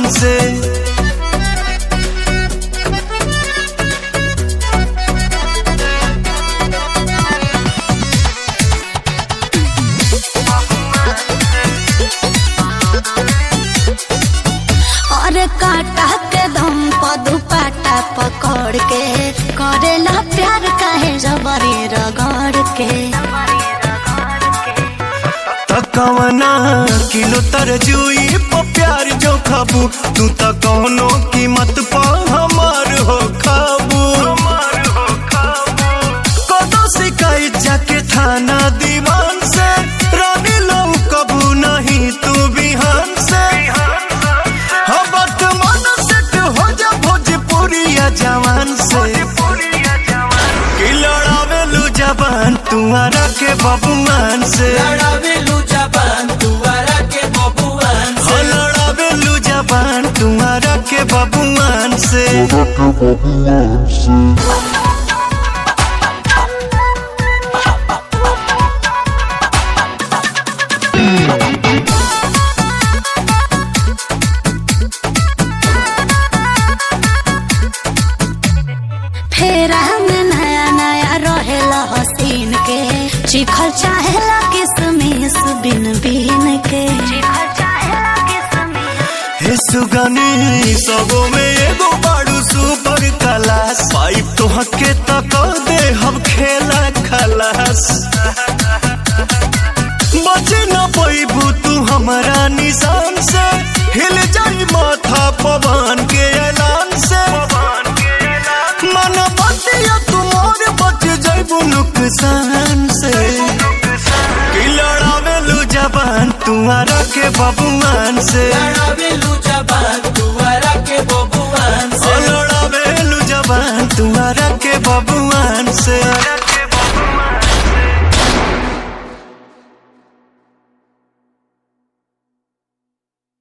बबुआन से और काटा के दम पर दुपट्टा पकड़ के करेला प्यार काहे जबरी रगड़ के तकवना किलो तरजुई प प्यार जो खाबू तू त कौनो कीमत पा हमार हो खाबू कदो शिकायत जाके थाना दीवान से रानी लो कबू नहीं तू बिहान से हबत मन सेट हो जा भोजपुरिया जवान से कि लड़ावेलू जबान तुम्हारा के बबुआन से लड़ावेलू जबान दुआरा के बबुआन हो से लड़ावेलू जबान तुम्हारा के बबुआन से फेरा में नया नया रहेला हसीन के चिखल चाहेला किसमिस बिन बिन के हे सुगनी सबो में एगो बाड़ू सुपर क्लास पाइप तो हके तक दे हम खेला खलास बचे न पैबू तू हमारा निशान से हिल जाई माथा पवन के ऐलान से मन बतिया तुमोर बच जाइबू नुकसान से कि लड़ावेलू जबान तुम्हारा के बबुआन से लड़ावेलू जबान दुआरा के बबुआन ओ से लड़ावेलू जबान तुम्हारा के बबुआन से